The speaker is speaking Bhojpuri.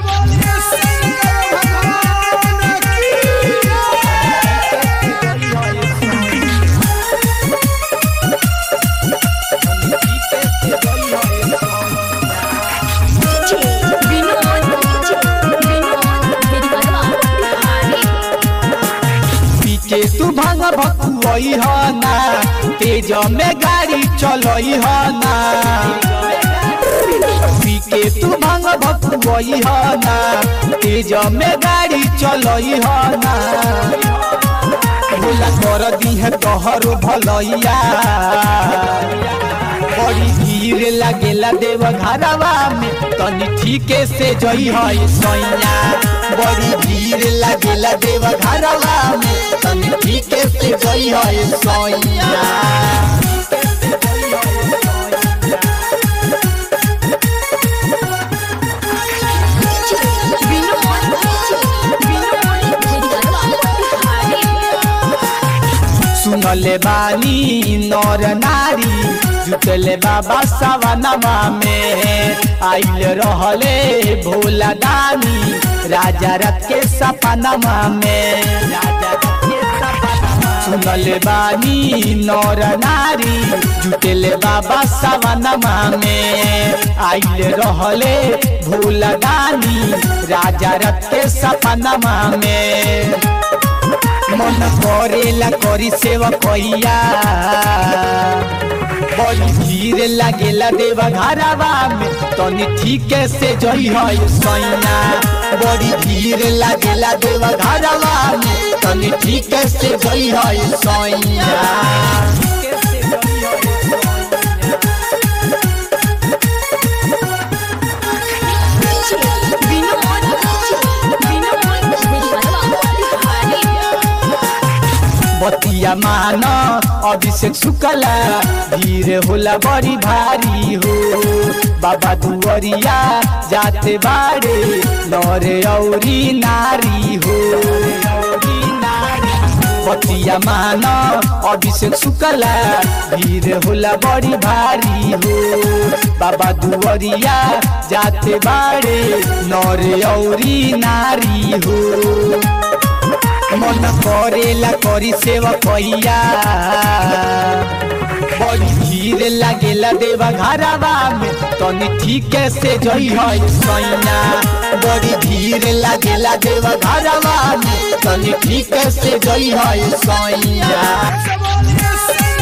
बोलिए शंकर भगवान की विनोद विनोद भेड़िया बिहारी पीछे तू भांग भकुआई ह ना तेज में गाड़ी चलई ह ना पीके तू भांग भकुआई ह ना तेज में गाड़ी चलई ह ना भोला कर दी है तोहरो भलैया बड़ी भीड़ लागेला देव घरवा में तनी ठीके से जई है सैया बड़ी भीड़ लागेला देव घरवा में तनी ठीके से जई है सैया विनोद विनोद भेड़िया बिहारी सुनले बानी नर नारी जुटले बाबा सवनमा में आइल रहले भोला दानी राजा रथ के सपनमा में राजा रथ के सपनमा सुनले बानी नर नारी जुटले बाबा सवनमा में आइल रहले भोला दानी राजा रथ के सपनमा में मन करेला करी सेवा कहिया बड़ी भीड़ लागेला देवा घरवा में तनी ठीके से जई है सैना बड़ी भीड़ लागेला देवा घरवा में तनी ठीके से जई है सैना विनोद विनोद भेड़िया बिहारी बतिया मान अभिषेक शुक्ला भीड़ होला बड़ी भारी हो बाबा दुवरिया जाते बाड़े नरे औरी नारी हो बतिया मान अभिषेक शुक्ला भीड़ होला बड़ी भारी हो बाबा दुवरिया जाते बाड़े नरे औरी नारी हो मन करेला करी सेवा कहिया बड़ी भीड़ लागेला देवा घरवा में तनी ठीके से जई है सैना बड़ी भीड़ लागेला देवा घरवा में तनी ठीके से जई है सैना बोलिए शंकर